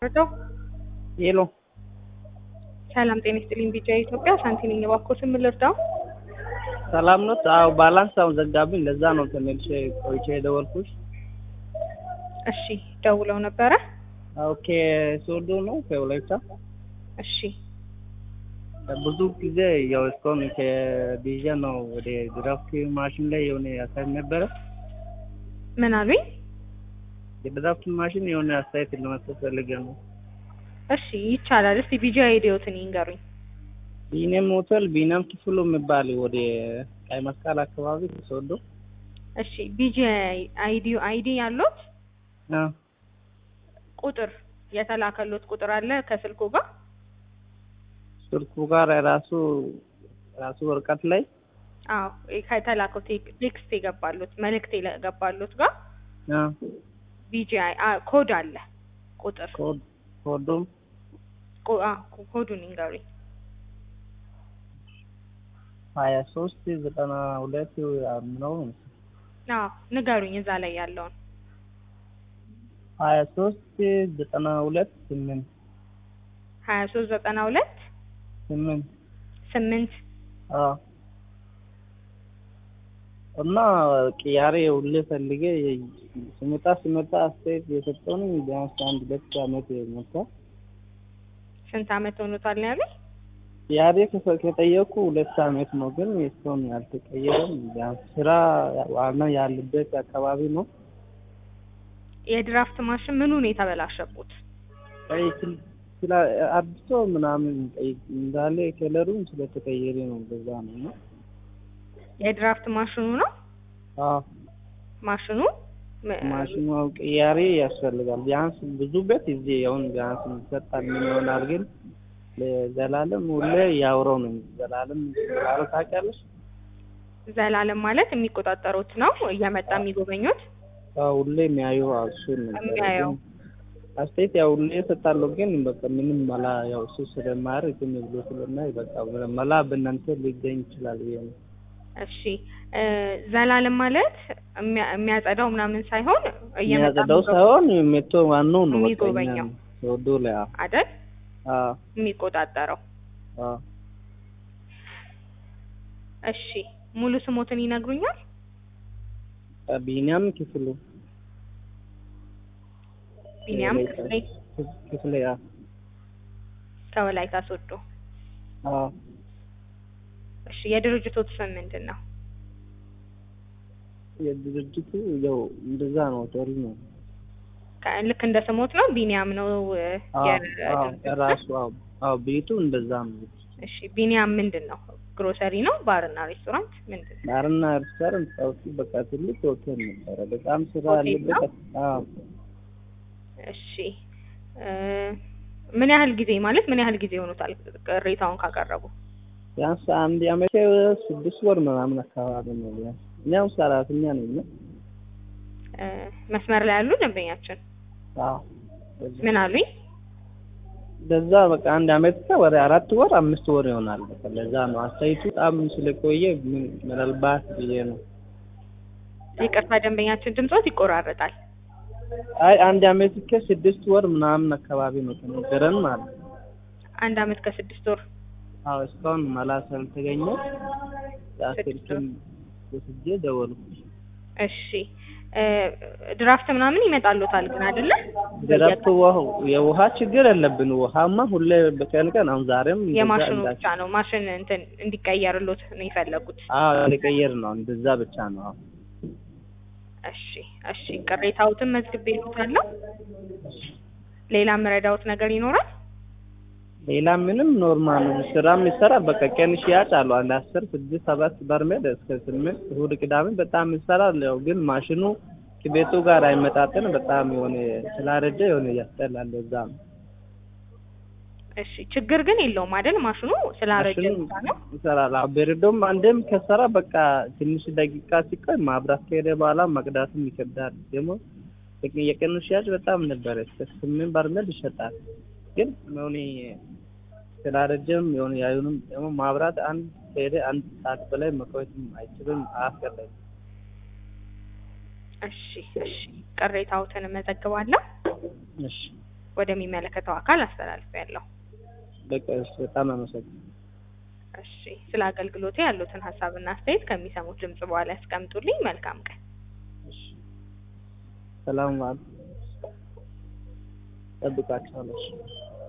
ረዳው ሄሎ ሰላም ጤና ይስጥልኝ። ቢጫ ኢትዮጵያ ሳንቲ ነኝ። እባክዎትን ምን ልርዳው? ሰላም ነው? አዎ ባላንስ አሁን ዘጋብኝ። ለዛ ነው ተመልሼ ቆይቼ የደወልኩሽ። እሺ ደውለው ነበረ? ኦኬ ሶዶ ነው ከወላይታ። እሺ ብዙ ጊዜ ያው እስካሁን ከቢዣ ነው ወደ ድራፍት ማሽን ላይ የሆነ ያሳይ ነበረ። ምን አሉኝ? የድራፍት ማሽን የሆነ አስተያየት ለመስጠት ፈልጌ ነው። እሺ ይቻላል። እስቲ ቢጃ አይዲዎትን ይንገሩኝ። ቢኒያም ሆቴል ቢኒያም ክፍሉ የሚባል ወደ ቀይ መስቀል አካባቢ ሶዶ። እሺ ቢጂ አይዲ አይዲ ያሉት አ ቁጥር የተላከሎት ቁጥር አለ ከስልኩ ጋር ስልኩ ጋር ራሱ ራሱ ወረቀት ላይ አዎ ከተላከው ቴክ- ቴክስት የገባሉት መልእክት የገባሉት ጋር አ ቢጂአይ ኮድ አለ ቁጥር ኮድ ኮዱም ኮ- አ ኮ- ኮዱን ይንገሩኝ። ሀያ ሶስት ዘጠና ሁለት ነው አዎ ንገሩኝ እዛ ላይ ያለውን ሀያ ሶስት ዘጠና ሁለት ስምንት ሀያ ሶስት ዘጠና ሁለት ስምንት ስምንት አዎ እና ቅያሬ ሁሌ ፈልጌ ስመጣ ስመጣ አስተያየት የሰጠውን ቢያንስ አንድ ሁለት አመት መጣ። ስንት አመት ሆኖታል ነው ያሉኝ? ቅያሬ ከፈ- ከጠየቁ ሁለት አመት ነው፣ ግን እስካሁን ያልተቀየረም። ቢያንስ ስራ ዋና ያለበት አካባቢ ነው። የድራፍት ማሽን ምኑ ነው የተበላሸቡት? ቀይ ስል- ስላ አድሶ ምናምን ቀይ እንዳለ ከለሩም ስለተቀየረ ነው። በዛ ነው እና የድራፍት ማሽኑ ነው አዎ ማሽኑ ም- ማሽኑ አው ቅያሬ ያስፈልጋል። ቢያንስ ብዙ ቤት እዚህ አሁን ቢያንስ ይሰጣል ምን ይሆናል፣ ግን ለዘላለም ሁሌ ያውረው ነው። ዘላለም ዘላለም ታውቂያለሽ? ዘላለም ማለት የሚቆጣጠሩት ነው እየመጣ የሚጎበኙት አዎ ሁሌ የሚያዩ እሱን ነበር። የሚያየው። ግን አስተያየት ያው ሁሌ እሰጣለሁ፣ ግን በቃ ምንም መላ ያው እሱ ስለማያደርግ ዝም ብሎ ስለማይ በቃ መላ በእናንተ ሊገኝ ይችላል ብዬ ነው። እሺ እ ዘላለም ማለት የሚያ- የሚያጸዳው ምናምን ሳይሆን እየመጣ የሚያጸዳው የሚጎበ- ሳይሆን ሜቶ ዋናው ነው በቃ የሚጎበኘው። እኛ ወዶ ላይ አዎ አይደል አዎ የሚቆጣጠረው። አዎ እሺ ሙሉ ስሞትን ይነግሩኛል? ቢኒያም ክፍሉ ቢኒያም ወላይታ ክፍሌ ክፍሌ አዎ ከወላይታ ሶዶ። አዎ እሺ የድርጅቶት ስም ምንድን ነው? የድርጅቱ ያው እንደዛ ነው ቶሪ ነው ከ- ልክ እንደ ስሞት ነው ቢኒያም ነው እ፣ አዎ የድርጅቱ አዎ ስም? ራሱ አዎ አዎ ቤቱ እንደዛ ነው እሺ ቢኒያም ምንድን ነው? ግሮሰሪ ነው? ባርና ሬስቶራንት ምንድን ነው? ባርና ሬስቶራንት ሰውቲ በቃ ትልቅ ሆቴል ነበረ በጣም ስራ ሆቴል ነው? ያለበት አዎ እሺ እ፣ ምን ያህል ጊዜ ማለት ምን ያህል ጊዜ ሆኖታል ቅሬታውን ካቀረቡ? ቢያንስ አንድ አመት ስድስት ወር ምናምን አካባቢ ነው ቢያንስ እኔ አሁን ሰራተኛ ነኝ እና እ፣ መስመር ላይ ያሉ ደንበኛችን አዎ ምን አሉኝ? ለዛ በቃ አንድ አመት ወደ አራት ወር አምስት ወር ይሆናል። በቃ ለዛ ነው አስተያየቱ በጣም ስለቆየ ምን- ምናልባት ብዬ ነው። ይቅርታ ደንበኛችን ድምጾት ይቆራረጣል። አይ አንድ አመት ከስድስት ወር ምናምን አካባቢ ነው ተነገረን ማለት ነው። አንድ አመት ከስድስት ወር አዎ እስካሁን መላ ስላልተገኘ ስልክም ወስጄ ደወልኩ። እሺ እ፣ ድራፍት ምናምን ይመጣሉታል ግን አይደለ? ድረፍት ውሃው የውሃ ችግር የለብን። ውሃማ ሁሌ በቀን ቀን አሁን ዛሬም እንደዛ የማሽኑ እንዳ- ብቻ ነው ማሽን እንትን እንዲቀየርሎት ነው የፈለጉት። አዎ ሊቀየር ነው እንደዛ ብቻ ነው። አዎ እሺ እሺ ቅሬታዎትን መዝግቤልዎታለሁ። ሌላ የምረዳዎት ነገር ይኖራል? ሌላ ምንም ኖርማል ነው። ስራ የሚሰራ በቃ ቀን ሽያጭ አለው አንድ አስር ስድስት ሰባት በርሜል እስከ ስምንት እሑድ ቅዳሜ በጣም ይሰራል። ያው ግን ማሽኑ ከቤቱ ጋር አይመጣጠን በጣም የሆነ ስላረጀ የሆነ ያስጠላል። እዛ ነው እሺ ችግር ግን የለውም አይደል? ማሽኑ ስላረጀ ማሽኑ ብቻ ነው። ይሰራል። አዎ በረዶም አንዴም ከሰራ በቃ ትንሽ ደቂቃ ሲቆይ ማብራት ከሄደ በኋላ መቅዳትም ይከብዳል። ደግሞ የቀኑ ሽያጭ በጣም ነበረ እስከ ስምንት በርሜል ይሸጣል። ግን የሆነ ስላረጀም የሆነ ያዩንም ደግሞ ማብራት አንድ ከሄደ አንድ ሰዓት በላይ መቆየትም አይችልም፣ አያስቀርም። እሺ እሺ ቅሬታዎትን እመዘግባለሁ። እሺ ወደሚመለከተው አካል አስተላልፌያለሁ። በቃ እሺ፣ በጣም አመሰግናለሁ። እሺ ስለ አገልግሎቴ ያሉትን ሀሳብና አስተያየት ከሚሰሙት ድምጽ በኋላ ያስቀምጡልኝ። መልካም ቀን። እሺ፣ ሰላም ዋሉ። ጠብቃችኋለሁ። እሺ።